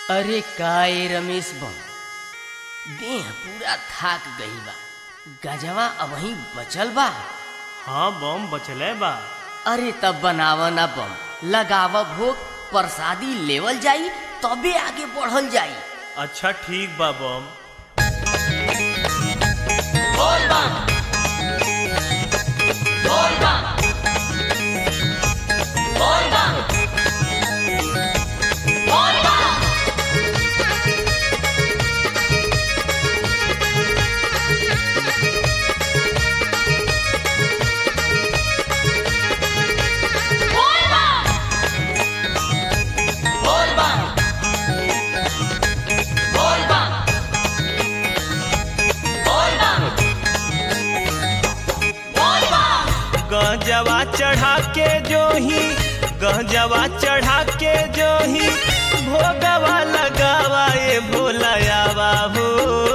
अरे काय रमेश बम देह पूरा थाक गई बा गजवा अबही बचल बा हाँ बम बचले बा अरे तब बनाव ना बम लगाव भोग प्रसादी लेवल जाई तबे आगे बढ़ल जाई अच्छा ठीक बा बम गजवा चढ़ा के जो ही गजवा चढ़ा के जो ही भोगवा लगावा ये भोलायावा हो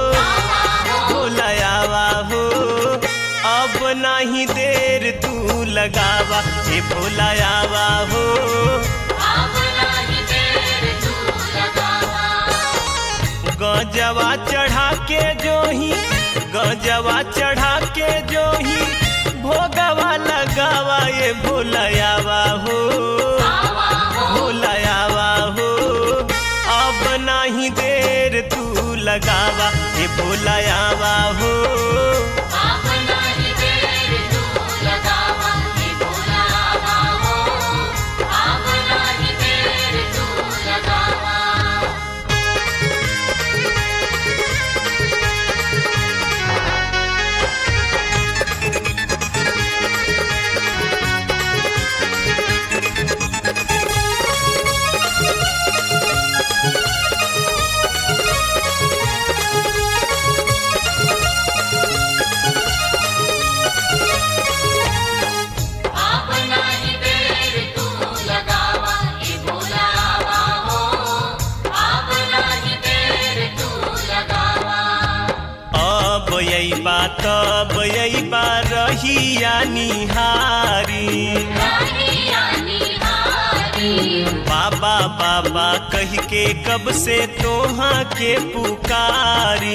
भोलायावा हो अब नहीं देर तू लगावा ये भोलायावा हो गजवा चढ़ा के जो ही गजवा चढ़ा के जो ही भोगवा लगावा ये भोलायावा हो भोलायावा हो अब नहीं देर तू लगावा ये भोलायावा हो अब यही बात अब यही बा रहिया निहारी बाबा बाबा कह के कब से तोहा के पुकारी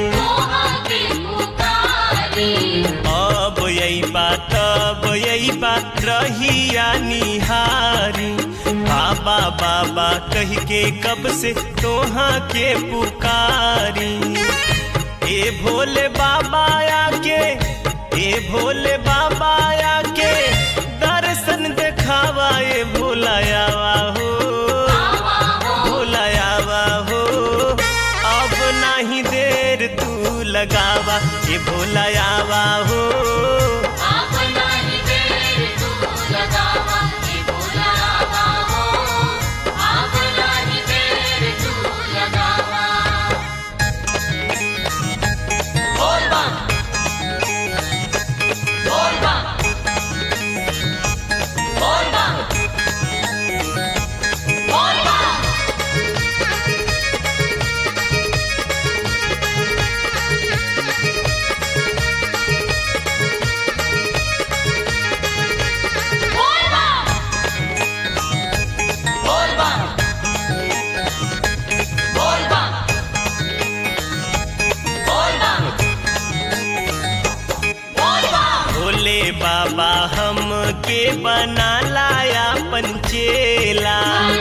अब यही बात अब यही बात रहिया निहारी बाबा बाबा कह के कब से तोहा के पुकारी ए भोले बाबा आके ए भोले बाबा आके दर्शन देखावा ए भोलायावा हो भोलायावा हो अब नहीं देर तू लगावा ए भोलायावा हो भोले बाबा हम के बना लाया पंचेला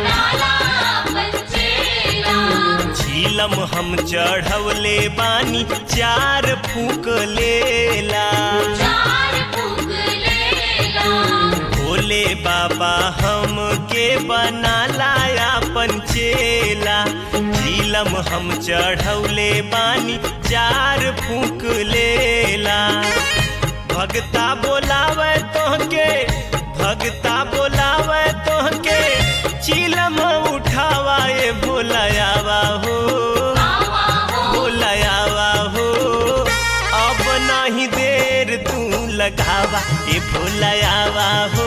झीलम हम चढ़वले बानी चार फूक लेला भोले बाबा हम के बना लाया पंचेला झीलम हम चढ़वले बानी चार फूक लेला भगता बोलावे तोहके भगता बोलावे तोहके चिलम उठावा ये भोलायावा हो भोलायावा हो अब नहीं देर तू लगावा ये भोलायावा हो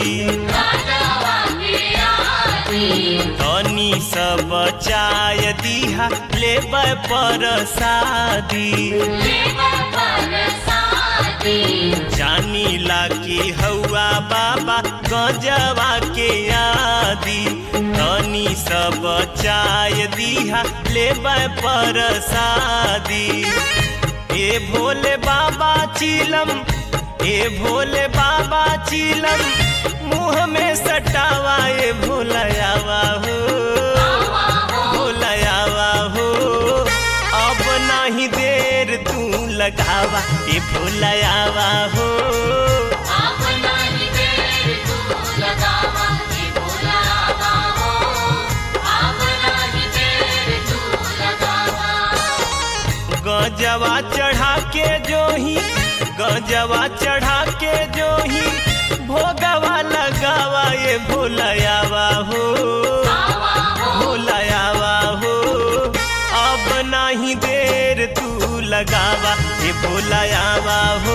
तनी सब चाय दिहा लेब पर शादी जानी ला की हौआ बाबा गजवा के आदि तनी सब चाय दिहा लेब पर शादी ए भोले बाबा चिलम ए भोले बाबा चिलम मुँह में सटावा ए भोलयावा हो भोलयावा हो अब नहीं देर तू लगावा ए भोलयावा हो गजवा चढ़ा के जो ही गजवा चढ़ा के जो ही भोगवा लगावा ये भोलयावा हो भोलयावा हो अब नहीं देर तू लगावा ये भोलयावा हो